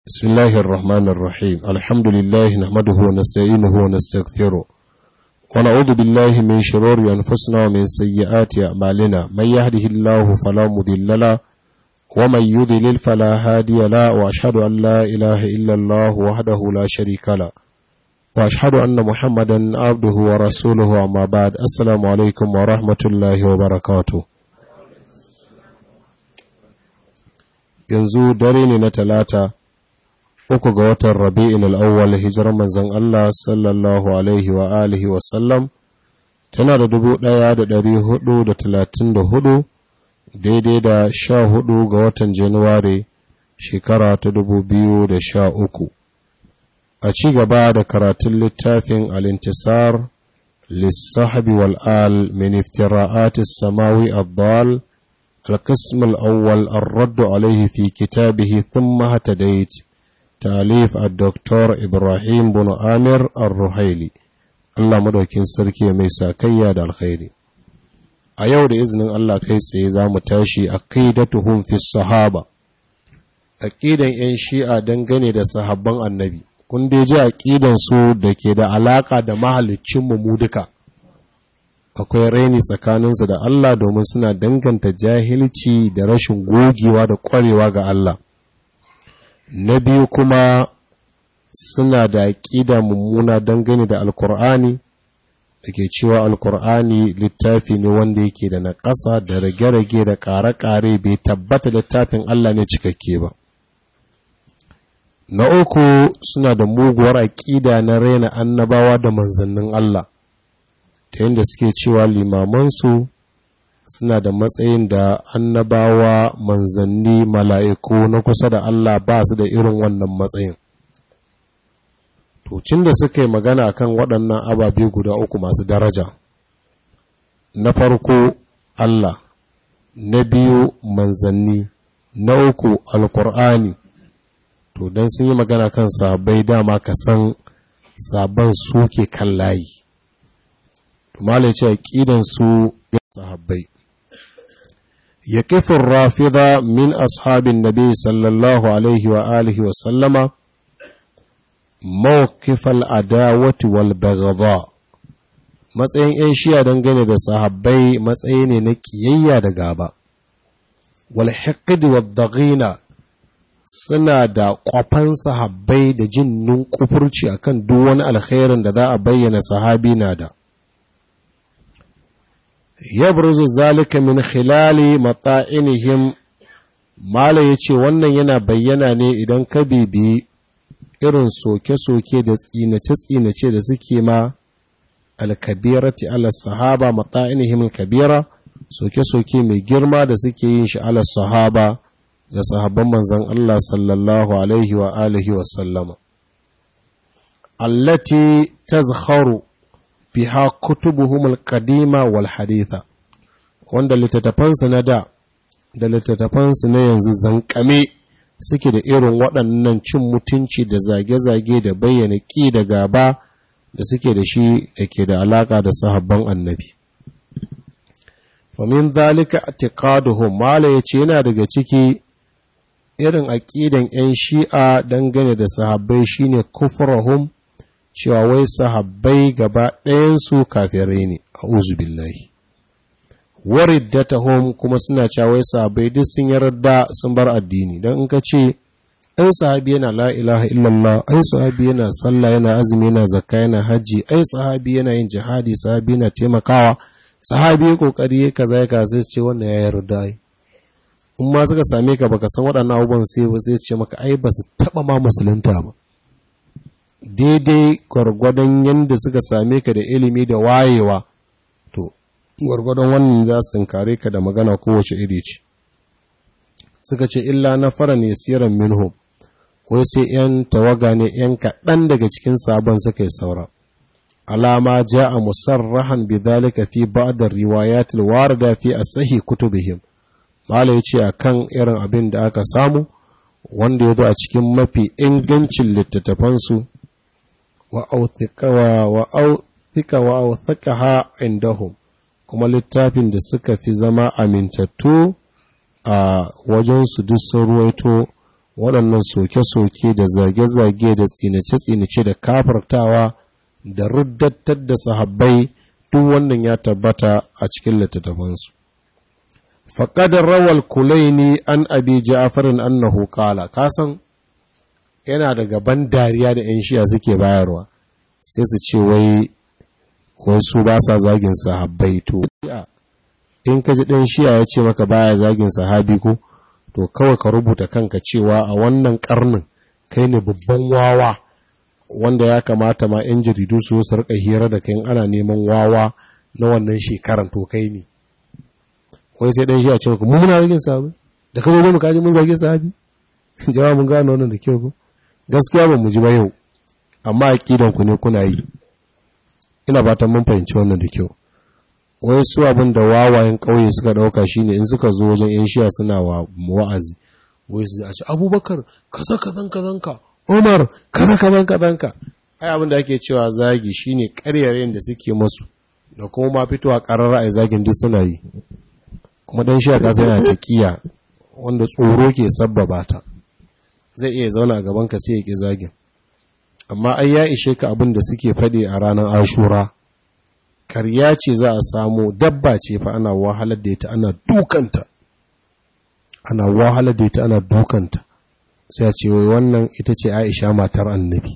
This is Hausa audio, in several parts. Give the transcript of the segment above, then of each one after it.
بسم الله الرحمن الرحيم الحمد لله نحمده ونستعينه ونستغفره ونعوذ بالله من شرور أنفسنا ومن سيئات أعمالنا من يهده الله فلا مضل له ومن يضلل فلا هادي له وأشهد أن لا إله إلا الله وحده لا شريك له وأشهد أن محمدا عبده ورسوله أما بعد السلام عليكم ورحمة الله وبركاته yanzu dare ne na talata uku ga watan rabi'in al'awwal hijirar manzan Allah sallallahu alaihi wa alihi wa sallam tana da dubu ɗaya da ɗari hudu da talatin da hudu daidai da sha hudu ga watan januwari shekara ta dubu biyu da sha uku a ci gaba da karatun littafin al'intisar lissahabi wal'al min iftira'atis samawi abdal القسم الأول الرد عليه في كتابه ثم هتديت تاليف الدكتور إبراهيم بن آمر الرحيلي الله مدوكين سركي ميسا كياد الخير أيو إذن الله كيس إذا متاشي أقيدتهم في الصحابة أقيدا إن شيء دنغني دا صحابان النبي kun dai ji aƙidan su da ke da alaƙa da mahaliccinmu mu duka akwai raini tsakaninsu da Allah domin suna danganta jahilci da rashin gogewa da ƙwarewa ga Allah. Na biyu kuma suna da aƙida mummuna dangane da Alƙur'ani da ke cewa Alƙur'ani littafi ne wanda yake da naƙasa da rage-rage da ƙare-ƙare bai tabbata littafin Allah ne cikakke ba. Na uku suna da muguwar aƙida na raina annabawa da manzannin Allah. ta yadda suke cewa limamansu suna da matsayin da annabawa manzanni mala'iku na kusa da Allah ba su da irin wannan matsayin. Tocin da suka yi magana kan waɗannan ababe guda uku masu daraja, na farko Allah, na biyu manzanni, na uku alkur'ani to don sun yi magana kan sabai dama ka san sabon suke kan layi. mala ya ce aƙidan su sahabbai ya kifin rafida min ashabin nabi sallallahu alaihi wa alihi wa sallama mawkifal adawati wal baghdha matsayin yan shiya dangane da sahabbai matsayi ne na kiyayya da gaba wal hiqd wad daghina suna da kwafan sahabbai da jin nunkufurci akan duk wani alkhairin da za a bayyana sahabi na da يبرز ذلك من خلال مطائنهم mala ya ce wannan yana bayyana ne idan ka bibi irin soke-soke da tsinace-tsinace da suke ma alkabirati ala sahaba mata'inihim kabira soke-soke mai girma da suke yin shi ala sahaba da sahabban manzan Allah sallallahu alaihi wa alihi wa sallama allati tazkharu biha kutubuhum al-qadima wal haditha wanda littattafansu na da da littattafansu na yanzu zankame suke da irin waɗannan cin mutunci da zage-zage da bayyana ƙi da gaba da suke da shi da ke da alaƙa da sahabban annabi famin zalika atiqaduhum mala yace yana daga ciki irin aƙidan 'yan shi'a dangane da sahabbai shine kufrahum cewa wai sahabbai gaba ɗayansu kafirai ne a uzubillahi wariddatahum kuma suna cewa wai sahabbai duk sun yarda sun bar addini don in ka ce ai sahabi yana la ilaha illallah ai sahabi yana sallah yana azumi yana zakka yana haji ai sahabi yana yin jihadi sahabi yana taimakawa sahabi ya kokari ya kaza ya kaza sai ce wannan ya yarda ai in ma suka same ka baka san waɗannan abubuwan sai ba sai ce maka ai ba su taɓa ma musulunta ba daidai gwargwadon yadda suka same ka da ilimi da wayewa to gwargwadon wannan za su tunkare ka da magana kowace iri ce suka ce illa na fara ne siran minhum wai sai yan tawaga ne yan kaɗan daga cikin sabon suka yi saura alama ja a musarrahan bidalika fi ba'da riwayatil warida fi asahi kutubihim mala yace akan irin abin da aka samu wanda ya zo a cikin mafi ingancin littattafansu wa'authika wa'authakaha indahum kuma littafin da suka fi zama amintattu a wajensu duk sun ruwaito waɗannan soke-soke da zage-zage da tsinace-tsinace da kafartawa da ruddattar da sahabbai duk wannan ya tabbata a cikin littattafansu faƙadar rawal kulaini an abi ja'farin annahu qala kasan yana da gaban dariya da 'yan shiya suke bayarwa sai su ce wai wasu ba sa zagin sahabbai to in ka ji ɗan shiya ya ce maka baya zagin sahabi ko to kawai ka rubuta kanka cewa a wannan karnin kai ne babban wawa wanda ya kamata ma 'yan jaridu su su rika hira da kai ana neman wawa na wannan shekaran to kai ne wai sai ɗan shiya ce maka mu muna zagin sahabi da ka zo mu kaji mun zage sahabi jama'a mun gano wannan da kyau ko gaskiya ba mu ji ba yau amma aqidan ku ne kuna yi ina fatan mun fahimci wannan da kyau wai su abin da wawayen ƙauye suka ɗauka shine in suka zo wajen yan shiya suna wa wa'azi wai su a ce abubakar kaza kazan kazanka umar kaza kazan kazanka ai abin da ake cewa zagi shine ƙaryarayen da suke masu da kuma ma fitowa ƙararra a zagin duk suna yi kuma dan shiya kasa yana taƙiya wanda tsoro ke sabbaba ta zai iya zauna a gaban ka sai ya ƙi zagin amma ai ya ishe ka abin da suke faɗi a ranar ashura karya ce za a samu dabba ce fa ana wahalar da ita ana dukanta ana wahalar da ita ana dukanta sai a ce wai wannan ita ce aisha matar annabi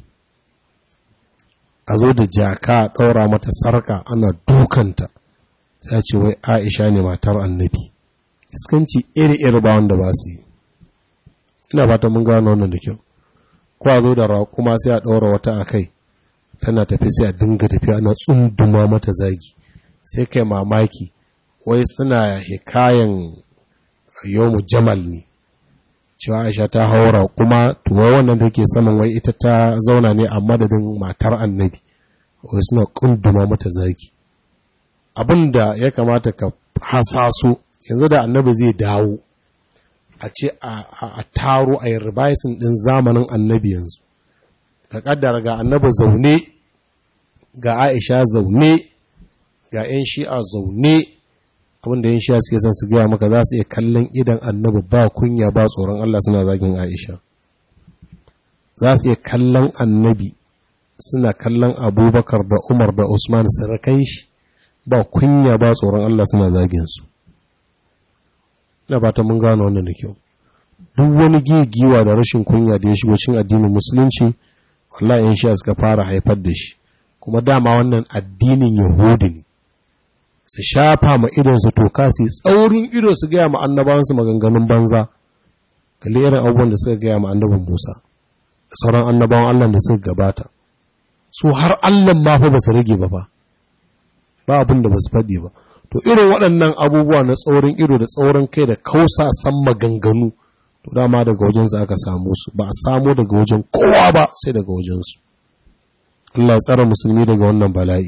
a zo da jaka a ɗaura mata sarka ana dukanta sai a ce wai aisha ne matar annabi iskanci iri-iri ba wanda ba su yi ina fata mun gano wannan da kyau ko a zo da raƙuma sai a ɗaura wata a kai tana tafi sai a dinga tafiya ana tsunduma mata zagi sai kai mamaki wai suna hikayen yomu jamal ne cewa aisha ta haura kuma tuwa wannan da ke saman wai ita ta zauna ne a madadin matar annabi wai suna kunduma mata zagi abinda ya kamata ka hasaso yanzu da annabi zai dawo a ce a taro a yi ribaisin ɗin zamanin annabi yanzu ka kaddara ga annabi zaune ga aisha zaune ga 'yan shi'a zaune abinda 'yan shi'a suke son su gaya maka za su iya kallon idan annabi ba kunya ba tsoron Allah suna zagin aisha za su iya kallon annabi suna kallon abubakar da umar da usman sarakai shi ba kunya ba tsoron Allah suna zagin su na ba ta mun gano wannan da kyau duk wani gigiwa da rashin kunya da ya shigo cin addinin musulunci wallahi yan shi suka fara haifar da shi kuma dama wannan addinin yahudi ne su shafa ma idon su toka su tsaurin ido su gaya ma annabawansu maganganun banza kalli irin abubuwan da suka gaya ma annabin musa da sauran annabawan allah da suka gabata su har allah ma fa ba su rage ba fa ba abin da ba su faɗi ba to irin waɗannan abubuwa na tsaurin ido da tsaurin kai da kausa san maganganu to dama daga wajensu aka samu su ba a samu daga wajen kowa ba sai daga wajensu Allah tsara musulmi daga wannan bala'i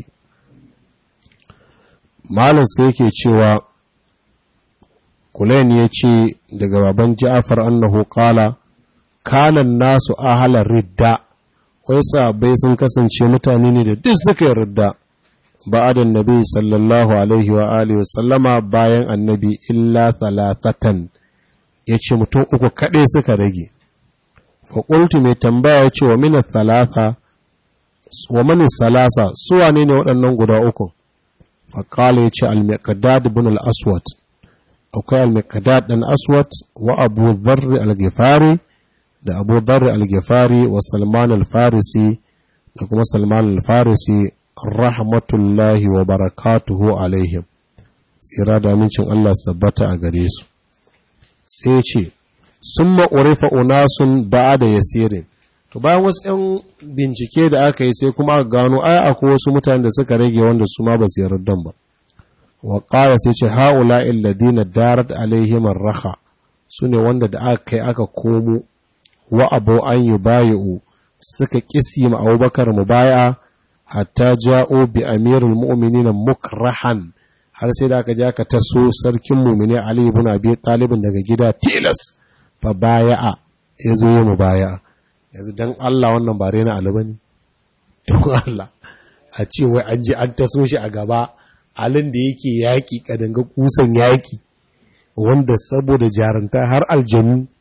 malam sai yake cewa kulain ya ce daga baban ja'afar annahu qala kanan nasu ahala ridda wai sabai sun kasance mutane ne da duk suka yi ridda ba'adan nabi sallallahu alaihi wa alihi sallama bayan annabi illa thalathatan ya ce mutum uku kaɗai suka rage faƙultu mai tambaya ya ce wa mini thalatha wa mani salasa suwa ne ne waɗannan guda uku faƙala ya ce al-miqdad ibn al-aswad akwai al-miqdad ɗan aswad wa abu dharr al-ghifari da abu dharr al-ghifari wa salman al-farisi da kuma salman al-farisi rahmatullahi wa barakatuhu alaihim tsira da amincin Allah sabbata a gare su sai ce sun ma'urifa unasun ba da yasirin to bayan wasu 'yan bincike da aka yi sai kuma aka gano ai akwai wasu mutane da suka rage wanda su ma ba su yardan ba wa ƙara sai ce ha'ula illadina darat alaihim raha su ne wanda da aka kai aka komo wa abu an yi bayi'u suka ƙisi ma abubakar mu baya hatta ja'o bi amirul mu'minina mukrahan har sai da aka je aka taso sarkin mumini Ali ibn Abi Talib daga gida tilas fa baya'a ya zo ya mubaya'a yanzu dan Allah wannan ba rena Ali bane don Allah a ce wai an je an taso shi a gaba alin da yake yaki kadanga kusan yaki wanda saboda jaranta har aljanu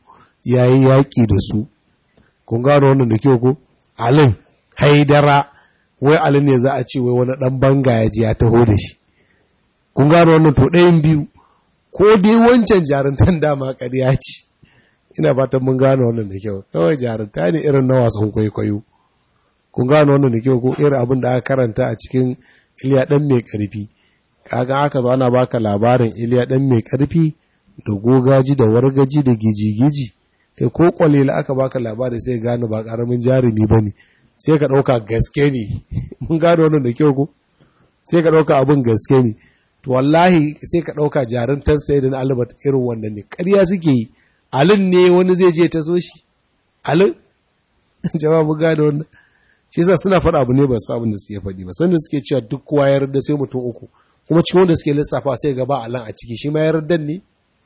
ya yi yaƙi da su kun gano wannan da kyau ko alin haidara wai alin ne za a ce wai wani ɗan banga ya ji ya taho da shi kun gano wannan to ɗayan biyu ko dai wancan jaruntan dama ƙarya ce ina fatan mun gano wannan da kyau kawai jarunta ne irin na wasan kwaikwayo kun gano wannan da kyau ko irin abin da aka karanta a cikin iliya ɗan mai ƙarfi kaga aka zo ana baka labarin iliya ɗan mai ƙarfi da gogaji da wargaji da gijigiji kai ko kwalila aka baka labari sai gano ba ƙaramin jarumi ba ne sai ka ɗauka gaske ne mun gano wannan da kyau ko sai ka ɗauka abin gaske ne to wallahi sai ka ɗauka jaruntar sai da albat irin wannan ne ƙarya suke yi alin ne wani zai je ta so shi alin jawabu gano wannan shi yasa suna faɗa abu ne ba su abin da suke faɗi ba sanda suke cewa duk kowa ya yarda sai mutum uku kuma cikin wanda suke lissafa sai gaba alan a ciki shi ma ya yarda ne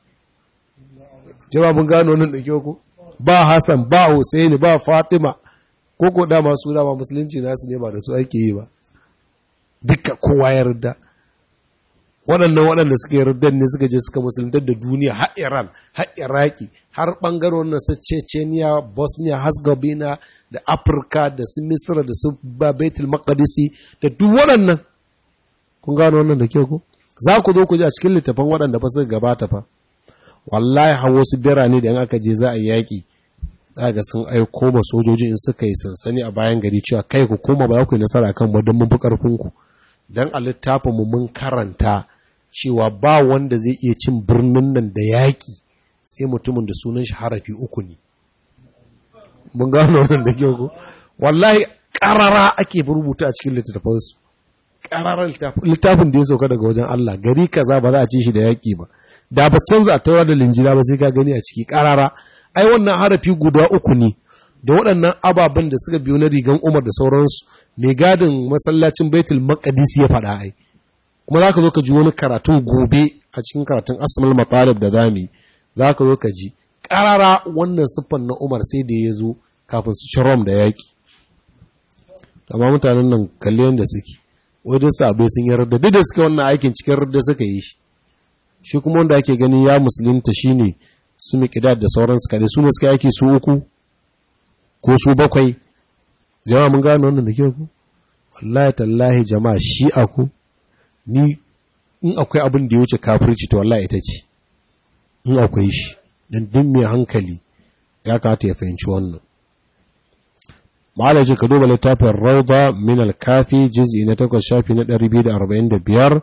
jawabin gano nan da kyau ko ba Hassan ba Husaini ba Fatima ko ko dama su dama musulunci nasu ne ba da su ake yi ba duka kowa ya yarda waɗannan waɗanda suka yarda ne suka je suka musuluntar da duniya har Iran har Iraki har ɓangaren na su Chechnya Bosnia Herzegovina da Afirka da su Misra da su Baitul Maqdisi da duk waɗannan kun gano wannan da kyau ko za ku zo ku ji a cikin littafan waɗanda fa suka gabata fa wallahi har wasu birane da in aka je za a yi yaƙi ga sun aiko ma sojoji in suka yi sansani a bayan gari cewa kai ku koma ba za ku yi nasara kan ba don mun fi ƙarfin ku dan a littafin mu mun karanta cewa ba wanda zai iya cin birnin nan da yaƙi sai mutumin da sunan shi harafi uku ne mun gano wannan da kyau ko wallahi ƙarara ake rubuta a cikin littattafansu ƙararar littafin da ya sauka daga wajen Allah gari kaza ba za a ci shi da yaƙi ba da ba canza a taura da linjila ba sai ka gani a ciki ƙarara ai wannan harafi guda uku ne da waɗannan ababen da suka biyo na rigan Umar da sauransu mai gadin masallacin Baitul Maqdis ya faɗa ai kuma zaka zo ka ji wani karatun gobe a cikin karatun Asmal Matalib da zamu zaka zo ka ji ƙarara wannan siffan na Umar sai da ya zo kafin su ci Rom da yaƙi amma mutanen nan kalle yadda suke wajen sabai sun yi radda duk da suka wannan aikin cikin radda suka yi shi shi kuma wanda ake gani ya musulunta shine su miƙidad da sauransu kaɗai su ne suka yake su uku ko su bakwai jama'a mun gano wannan da kyau ku wallahi tallahi jama'a shi aku ni in akwai abin da ya wuce kafirci to wallahi ita ce in akwai shi dan duk mai hankali ya kamata ya fahimci wannan malaji ka duba littafin rauda min al-kafi juz'i na 8 shafi na 245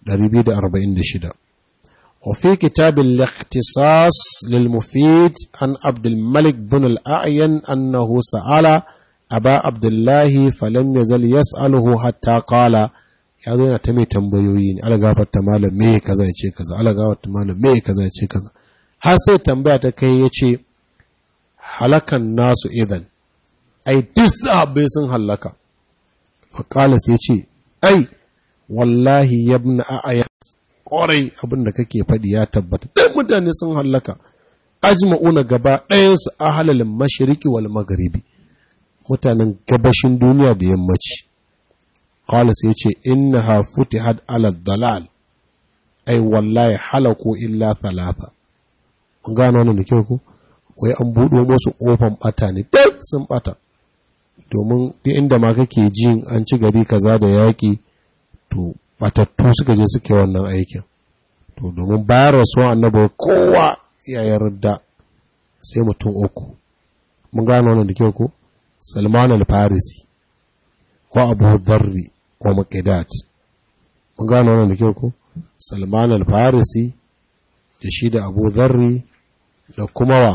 246 وفي كتاب الاختصاص للمفيد عن عبد الملك بن الأعين أنه سأل أبا عبد الله فلم يزل يسأله حتى قال ya zo yana ta mai tambayoyi ne ala gafarta malam me kaza ya ce kaza ala gafarta malam me kaza ya ce kaza har sai tambaya ta kai ya ce halakan nasu idan ai duk sahabbai sun hallaka faƙala sai ce ai wallahi yabna a'aya ƙwarai abin da kake faɗi ya tabbata ɗan mutane sun hallaka ajma'una gaba ɗayansu a halalin mashiriki wal magharibi mutanen gabashin duniya da yammaci qala sai ce innaha futihat ala dalal ai wallahi halaku illa thalatha kun gano wannan da kyau ko wai an buɗo musu ƙofan ɓata ne duk sun ɓata domin duk inda ma kake jin an ci gari kaza da yaƙi to batattu suka je suke wannan aikin to domin bayan rasuwa annabi kowa ya yarda sai mutum uku mun gano wannan da kyau ko salman al-farisi ko abu dharri ko maqidat mun gano wannan da kyau ko salman al-farisi da shi da abu dharri da kuma wa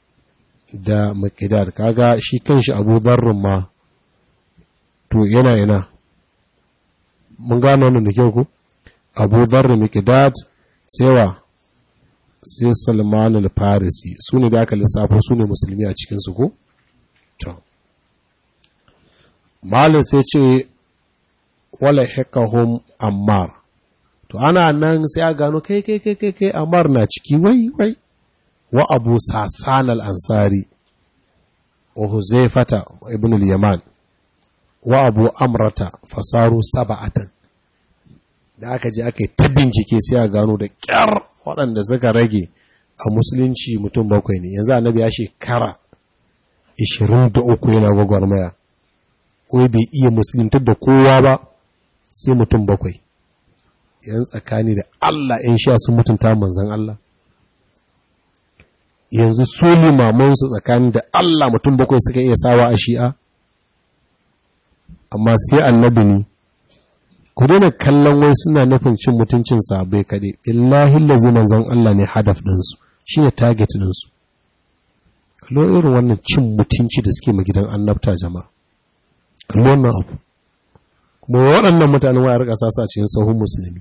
da maqidat kaga shi kanshi abu dharrin ma to yana yana mun gano wannan da kyau ku abu zarra miqdad sewa sai salman al-farisi su ne da aka lissafo su ne musulmi a cikinsu ko to malin sai ce wala hikahum ammar to ana nan sai a gano kai kai kai kai kai ammar na ciki wai wai wa abu sasan al-ansari wa huzaifata ibn al-yaman wa abu amrata fasaru saba'atan da aka je aka yi ta bincike sai a gano da kyar waɗanda suka rage a musulunci mutum bakwai ne yanzu annabi ya shekara 23 yana gwagwarmaya wai bai iya musuluntar da kowa ba sai mutum bakwai yan tsakani da Allah ‘yan sha sun mutunta manzan Allah yanzu su limamansu tsakani da Allah mutum bakwai suka iya sawa a shi'a amma sai annabi ne ku daina kallon wai suna nufin cin mutuncin sabai kaɗai illahi lazi manzan Allah ne hadaf ɗinsu shi ne target ɗinsu kallo irin wannan cin mutunci da suke ma gidan annabta jama'a kallo wannan abu kuma waɗannan mutanen wayar ƙasa sa cikin sahun musulmi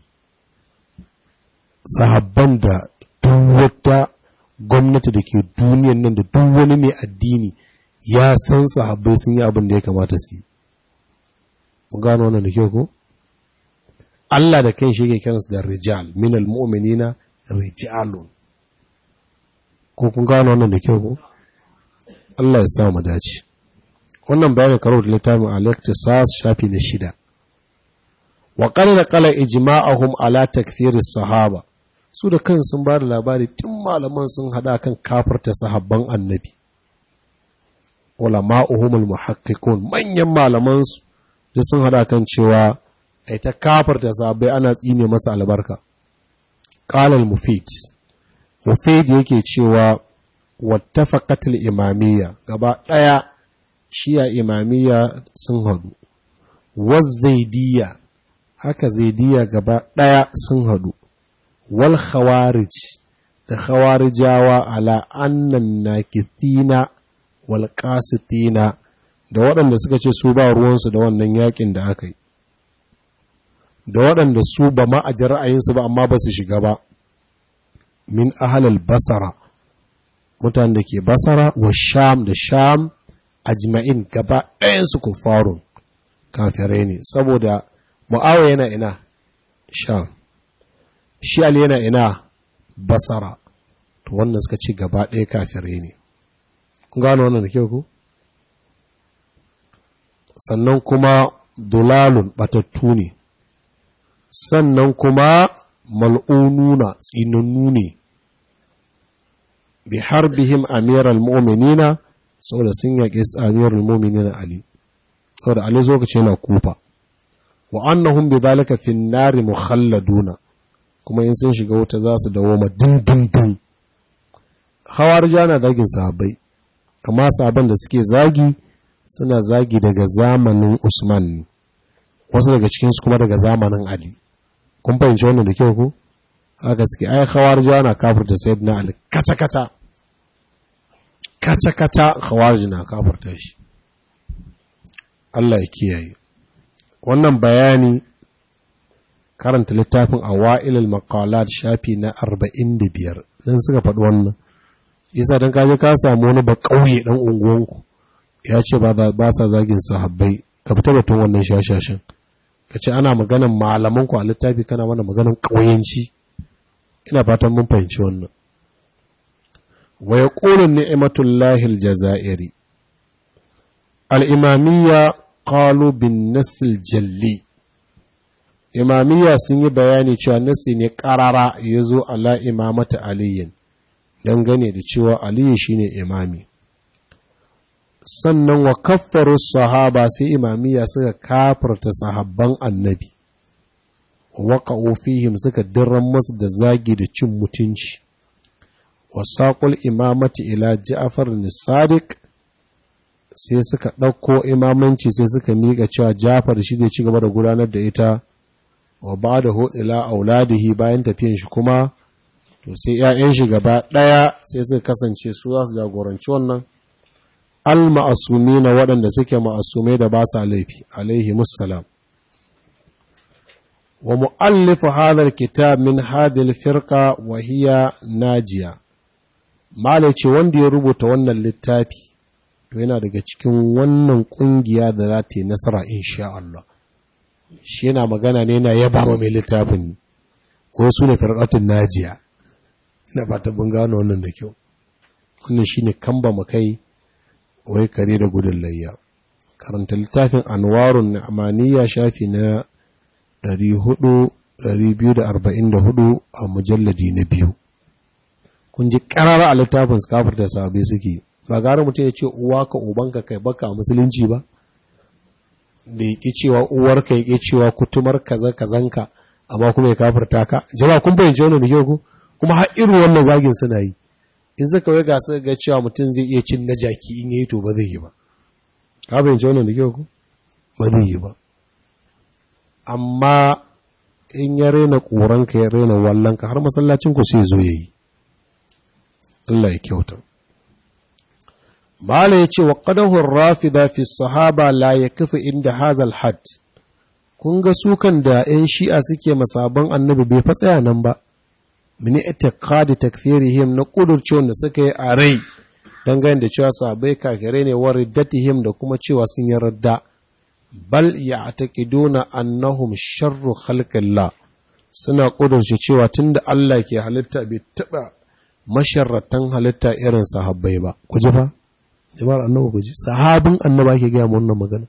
sahabban da duk wata gwamnati da ke duniyan nan da duk wani mai addini ya san sahabbai sun yi abin da ya kamata su yi mun gano wannan da kyau ko Allah da kan shi yake kiransu da rijal min almu'minina rijalun ko kun gano wannan da kyau ko Allah ya sa mu dace wannan bayanin karo da littafin al-iqtisas shafi na shida wa qala qala ijma'ahum ala takfir sahaba su da kan sun ba da labari tun malaman sun hada kan kafarta sahabban annabi ulama'uhum al-muhaqqiqun manyan malaman su da sun hada kan cewa ai ta kafarta sahabbai ana tsine masa albarka qala al-mufid mufid yake cewa wattafaqat al-imamiyya gaba daya shiya imamiyya sun hadu wazzaidiyya haka zaidiya gaba ɗaya sun hadu wal khawarij da khawarijawa ala annan nakithina wal qasitina da waɗanda suka ce su ba ruwansu da wannan yakin da aka yi da waɗanda su ba ma a ra'ayinsu ba amma ba su shiga ba min ahalal basara mutanen da ke basara wa sham da sham ajma'in gaba ɗayansu kufarun kafirai ne saboda mu'awa yana ina sham shi ali yana ina basara to wannan suka ci gaba ɗaya kafirai ne kun gano wannan da kyau ku sannan kuma dulalun batattu ne sannan kuma mal'ununa tsinannu ne bi harbihim amiral mu'minina saboda sun yaƙi amiral mu'minina ali saboda ali lokaci yana kufa wa annahum bi zalika fi nari mukhalladuna kuma in sun shiga wuta za su dawo ma dindindin hawarja na zagin sahabbai amma sahabban da suke zagi suna zagi daga zamanin Usman ne wasu daga cikinsu kuma daga zamanin Ali kun fahimci wannan da kyau ko haka suke ai hawarja na kafirta sayyidina Ali kata kata kata kata hawarji na kafirta shi Allah ya kiyaye wannan bayani karanta littafin awa'ilul maqalat shafi na 45 dan suka faɗi wannan yasa dan kaje ka samu wani ba kauye dan unguwanku ya ce ba ba sa zagin sahabbai ka fita batun wannan shashashin ka ce ana maganan malaman ku a littafi kana mana maganan kauyenci ina fatan mun fahimci wannan wa yaqulu ni'matullahi aljazairi al-imamiyya qalu bin nasl jalli imamiyya sun yi bayani cewa nasi ne karara ya zo ala imamata aliyin dangane da cewa aliyu shine imami sannan wa kaffaru sahaba sai imamiyya suka kafarta sahabban annabi waka fihim suka dirran masu da zagi da cin mutunci wa saƙul imamati ila ja'far sadiq sai suka ɗauko imamanci sai suka miƙa cewa jafar shi zai ci gaba da gudanar da ita wa ba da ila auladihi bayan tafiyan shi kuma to sai ‘ya'yan shi gaba ɗaya sai suka kasance su za su jagoranci wannan al-ma'asumi na waɗanda suke ma'asumai da ba sa laifi alaihi musallam wa mu'allifu hadar kitab min hadil firqa wa hiya najiya malai ce wanda ya rubuta wannan littafi to yana daga cikin wannan kungiya da za ta yi nasara insha Allah shi yana magana ne na yaba ma mai littafin ko su ne firqatun najiya ina fata mun gano wannan da kyau wannan shine kamba makai wai kare da gudun layya karanta littafin anwarun amaniya shafi na 400 244 a mujalladi na biyu kun ji karara a littafin su kafirta sahabbai suke ba gara mutum ya ce uwa ka ubanka kai baka a musulunci ba da ya ƙi cewa uwarka ya ƙi cewa kutumar kaza kazanka amma kuma ya kafirta ka jama'a kun bayyance wannan da kyau ko kuma har irin wannan zagin suna yi in suka wai ga su ga cewa mutum zai iya cin na jaki in yayi to ba zai yi ba ka bayyance wannan da kyau ko ba zai yi ba amma in ya rena ƙoranka ya rena wallanka har masallacin ku sai zo yayi Allah ya kyauta Mala ya ce wa ƙadahun rafida fi sahaba la ya kafa inda hazal had, kun ga sukan da ‘yan shi'a suke masabon annabi bai fatsaya nan ba, mini itikadi takfirihim na ƙudurcewa da suka yi a rai dangane da cewa sabai kafirai ne wa riddatihim da kuma cewa sun yi radda, bal ya taƙiduna annahum sharru khalqillah suna ƙudurce cewa tunda Allah ke halitta bai taɓa masharratan halitta irin sahabbai ba, ku ji fa? jama'ar annabi ku ji sahabin annaba ke gaya wannan magana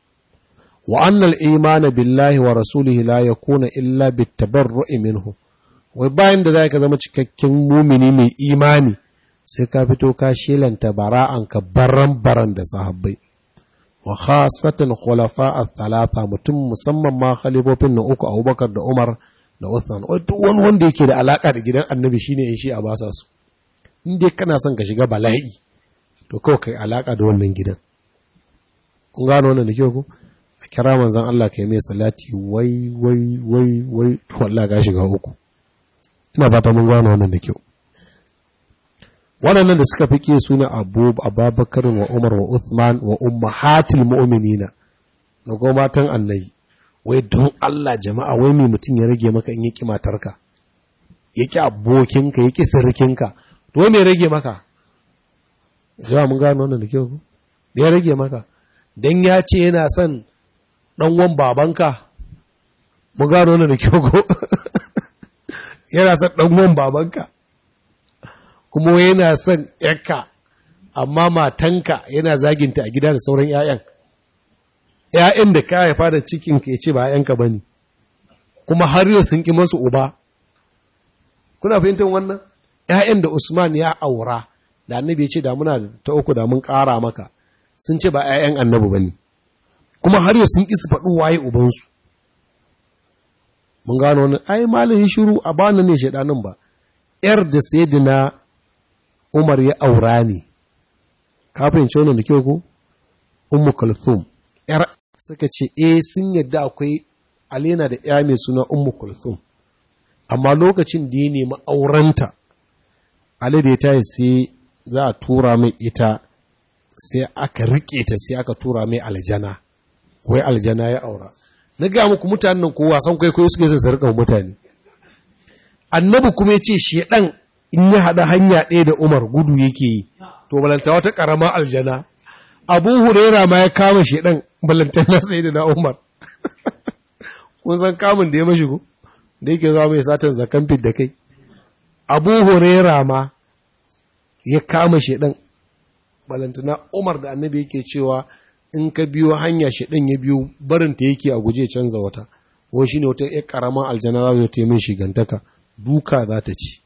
wa annal imana billahi wa rasulihi la yakuna illa bitabarru'i minhu wai bayan da zaka zama cikakken mumini mai imani sai ka fito ka shelanta bara'an ka baran baran da sahabbai wa khasatan khulafa al-thalatha mutum musamman ma khalifofin na uku Abubakar da Umar da Uthman wai duk wani wanda yake da alaka da gidan annabi shine in shi a basa su in dai kana son ka shiga bala'i to kawai kai alaka da wannan gidan kun gano wannan da kyau ku a kira manzon Allah kai mai salati wai wai wai wai wallahi ga shiga uku ina fata mun gano wannan da kyau waɗannan da suka fike su ne Abu Abubakar wa Umar wa Uthman wa ummahatil mu'minina da kuma matan annabi wai don Allah jama'a wai mai mutum ya rage maka in yaki matarka yaki abokinka yaki sirrikinka to me rage maka zuwa mun gano wannan da kyau ku da ya rage maka don ya ce yana son ɗanwan babanka mun gano wannan da kyau ku yana son ɗanwan babanka kuma yana son yakka amma matanka yana zaginta a gida da sauran 'ya'yan ‘ya'yan da ka haifa da cikin ke ce ba ‘ya'yanka ba ne kuma har yau sun ƙi masu uba kuna fahimtar wannan ‘ya'yan da usman ya aura da annabi ya ce da muna ta uku da mun ƙara maka sun ce ba 'ya'yan annabi ba ne kuma har yau sun ƙi su faɗi waye ubansu mun gano wani ai malamin shiru a bana ne shaidanin ba ‘yar da sayyidina umar ya aura ne kafin ce wannan da kyau ko ummu kulthum ‘yar suka ce eh sun yadda akwai alena da ‘ya mai suna ummu kulthum amma lokacin da ya nemi aurenta Ali da ya tayi sai za a tura mai ita sai aka rike ta sai aka tura mai aljana wai aljana ya aura na ga muku mutanen ko wasan kwaikwayo suke son su rika mutane annabi kuma ya ce shedan in ya haɗa hanya ɗaya da umar gudu yake yi to balanta wata ƙarama aljana abu hurera ma ya kama shedan balanta na sai da na umar kun san kamun da ya mashi ko da yake zuwa mai satan zakan fit da kai abu hurera ma ya kama shedan balantana umar da annabi yake cewa in ka biyo hanya shedan ya biyo barinta yake a guje canza wata ko shine wata ya karaman aljana za ta yi min shigantaka duka za ta ci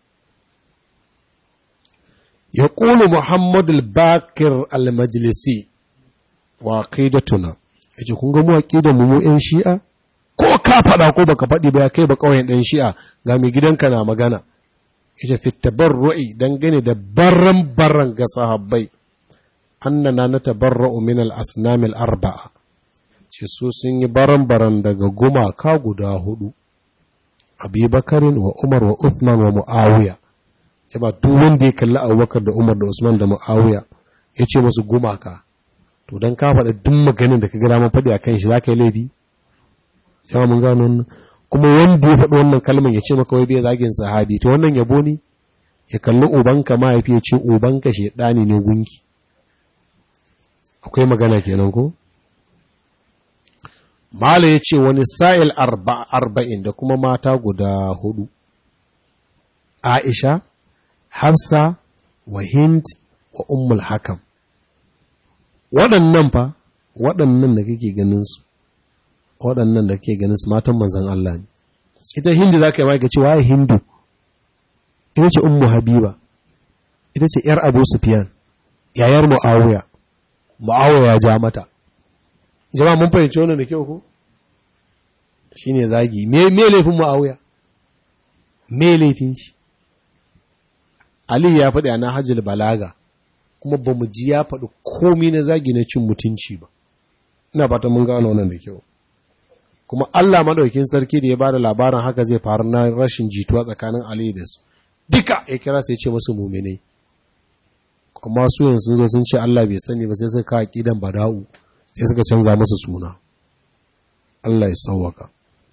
ya ƙulu muhammad al-bakir al-majlisi wa aqidatuna yace kun ga mu aqidan mu yan shi'a ko ka faɗa ko baka faɗi ba kai ba kauyen ɗan shi'a ga mai gidanka na magana ita fi tabarru'i dangane da barran barran ga sahabbai annana na tabarra'u min al-asnam al-arba'a ce su sun yi baran baran daga gumaka guda hudu Abi Bakarin wa Umar wa Uthman wa Muawiya ce ba duk wanda ya kalli Abubakar da Umar da Usman da Muawiya ya ce musu gumaka to dan ka faɗa duk maganin da ka ga man faɗi akan shi zaka yi laifi jama'a mun gano wannan kuma wanda ya faɗi wannan kalmar ya ce maka wai bai zagin sahabi to wannan yabo ne ya kalli ubanka mahaifi ya ce ubanka shedani ne gunki akwai magana kenan ko Mala ya ce wani sa'il arba'in da kuma mata guda hudu, Aisha, Hafsa, wa Hind, wa Ummul Hakam. Waɗannan fa, waɗannan da kake ganinsu, waɗannan da kake ganinsu matan manzan Allah ne. Ita Hindu za ka yi maka cewa ya Hindu, ita ce Ummu Habiba, ita ce ‘yar Abu Sufyan, yayar Mu'awiya, Mu'awiya ya ja mata. Jama'a mun fahimci wannan da kyau ko? Shi ne zagi, me laifin Mu'awiya? Me laifin shi? Ali ya faɗi a na hajjil balaga, kuma ba mu ji ya faɗi komi na zagi na cin mutunci ba. Ina fata mun gano wannan da kyau. Kuma Allah maɗaukin sarki da ya ba da labarin haka zai faru na rashin jituwa tsakanin Ali da su. Duka ya kira sai ce musu muminai. amma su yanzu zo sun ce Allah bai sani ba sai suka kawo kidan bada'u sai suka canza musu suna Allah ya sauwaka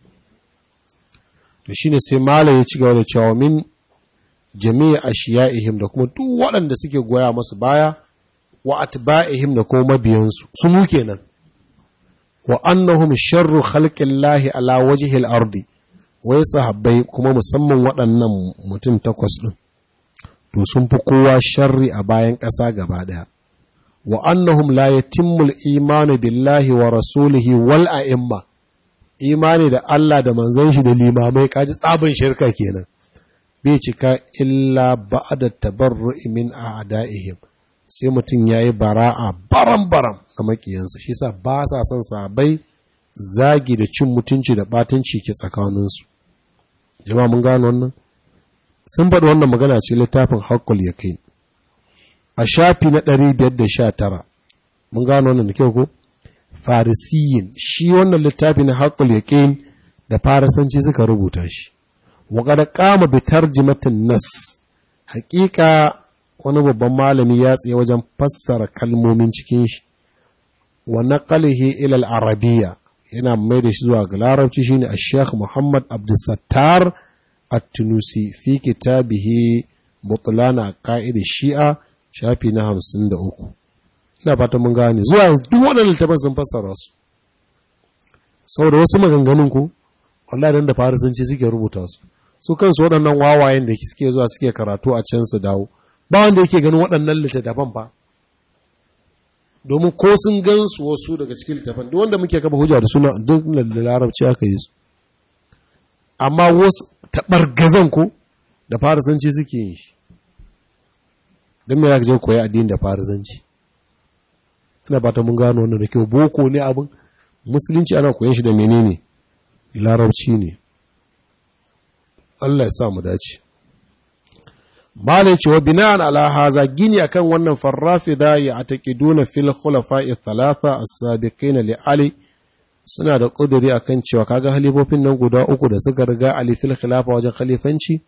to shine sai malam ya ci gaba da cewa min jami'a ashiya'ihim da kuma duk waɗanda suke goya masu baya wa atba'ihim da kuma mabiyansu su mu kenan wa annahum sharru khalqillahi ala wajhi al-ardi wai sahabbai kuma musamman waɗannan mutum takwas din to sun fi kowa sharri a bayan ƙasa gaba ɗaya wa annahum la yatimmul imanu billahi wa rasulihi wal a'imma imani da Allah da manzon shi da limamai kaji tsabin shirka kenan bai cika illa ba'da tabarru'i min a'da'ihim sai mutum yayi bara'a baram baram ga makiyansa shi yasa ba sa son sabai zagi da cin mutunci da batanci ke tsakaninsu jama'a mun gano wannan sun faɗi wannan magana ce littafin haƙƙul ya kai a shafi na 519 mun gano wannan da kyau ko farisiyin shi wannan littafi na haƙƙul ya kai da farisanci suka rubuta shi waƙada ƙama bi tarjimatin nas haƙiƙa wani babban malami ya tsaye wajen fassara kalmomin cikin shi wa naqalihi ila al-arabiyya yana mai da shi zuwa ga larabci shine a Muhammad Abdulsattar at-Tunusi fi kitabihi Butlana Qa'id Shi'a shafi na 53 ina fata mun gane zuwa yanzu duk waɗannan littafan sun fassara su saboda wasu maganganun ku wallahi dan da farisanci suke rubuta su su kansu waɗannan wawayen da suke zuwa suke karatu a can su dawo ba wanda yake ganin waɗannan littattafan ba domin ko sun gan su wasu daga cikin littattafan duk wanda muke kafa hujja da suna duk da larabci aka yi su amma wasu taɓargazan ko da farisanci suke yin shi don me zaka je koyi addini da farisanci ina fata mun gano wannan da kyau boko ne abin musulunci ana koyon shi da menene larabci ne Allah ya sa mu dace malai cewa bina'an ala haza gini akan wannan farrafi da ya ataqiduna fil khulafa'i thalatha as-sabiqin li ali suna da kuduri akan cewa kaga halifofin nan guda uku da suka riga ali fil khilafa wajen khalifanci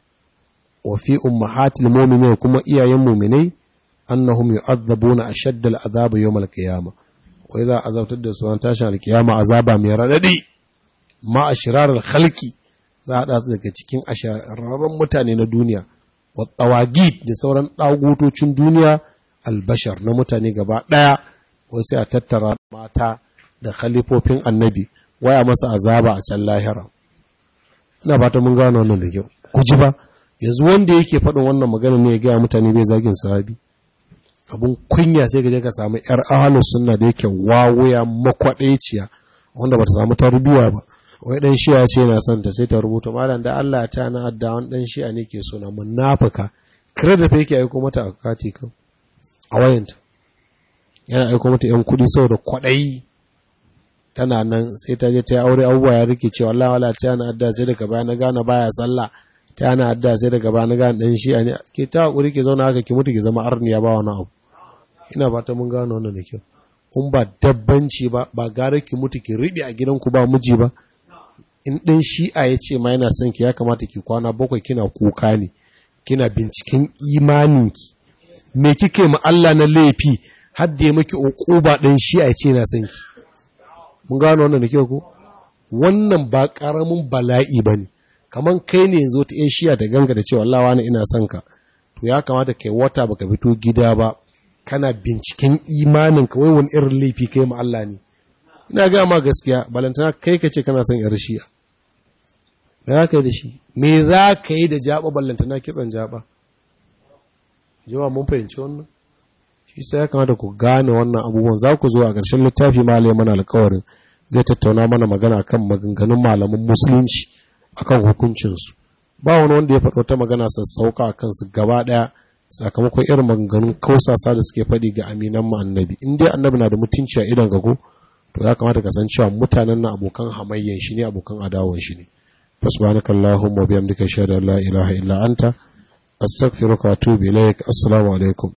wa fi ummahatil mu'minin kuma iyayen mu'minai annahum yu'adhabuna ashadda al-'adhab yawm al-qiyamah wai za a azabtar da su an tashin al-qiyama azaba mai radadi ma ashrar al-khalqi za a dace daga cikin ashararren mutane na duniya wa tawagid da sauran dagutocin duniya albashar na mutane gaba daya wai sai a tattara mata da khalifofin annabi waya masa azaba a can lahira ina fata mun gano wannan da kyau ku ji ba yanzu wanda yake faɗin wannan magana ne ya gaya mutane bai zagin sahabi abun kunya sai ka je ka samu yar ahalus sunna da yake wawuya makwadeciya wanda bata samu tarbiyya ba wai dan shi'a ce yana son ta sai ta rubuta malam da Allah ta na adda wani dan shi'a ne ke so na munafika kire da fa yake aiko mata a kati kan a wayanta yana aiko mata yan kudi saboda kwadayi tana nan sai ta je ta yi aure abubuwa ya rike cewa Allah wala ta na adda sai daga baya na gane baya sallah ta na adda sai daga baya na gane dan shi'a ne ke ta hakuri ke zauna haka ki mutu ki zama arniya ba wani abu ina fata mun gano wannan da kyau in ba dabbanci ba ba gara ki mutu ki riɓe a gidanku ba miji ba in ɗan shi'a ya ce ma yana son ki ya kamata ki kwana bakwai kina kuka ne kina binciken imaninki me kike ma Allah na laifi har da ya maki uquba ɗan shi'a ya ce yana son ki mun gano wannan da kyau ko wannan ba karamin bala'i bane kaman kai ne yanzu ta yan shi'a ta ganga da cewa Allah wani ina son ka to ya kamata kai wata baka fito gida ba kana binciken imanin ka wai wani irin laifi kai ma Allah ne ina ga ma gaskiya balantana kai ka ce kana son yar shi'a me za ka yi da shi me za ka yi da jaba ballantana kitsan jaba yawa mun fahimci wannan shi sai ya kamata ku gane wannan abubuwan za ku zo a ƙarshen littafi malai mana alkawarin zai tattauna mana magana kan maganganun malaman musulunci akan hukuncinsu ba wani wanda ya faɗo ta magana sassauka a kansu gaba ɗaya sakamakon irin maganganun kausasa da suke faɗi ga aminan mu annabi in dai annabi na da mutunci a idan gago to ya kamata ka san cewa mutanen na abokan hamayyan shi ne abokan adawan shi ne fasbanaka allahumma wa bihamdika shada la ilaha illa anta astaghfiruka wa atubu ilaik assalamu alaikum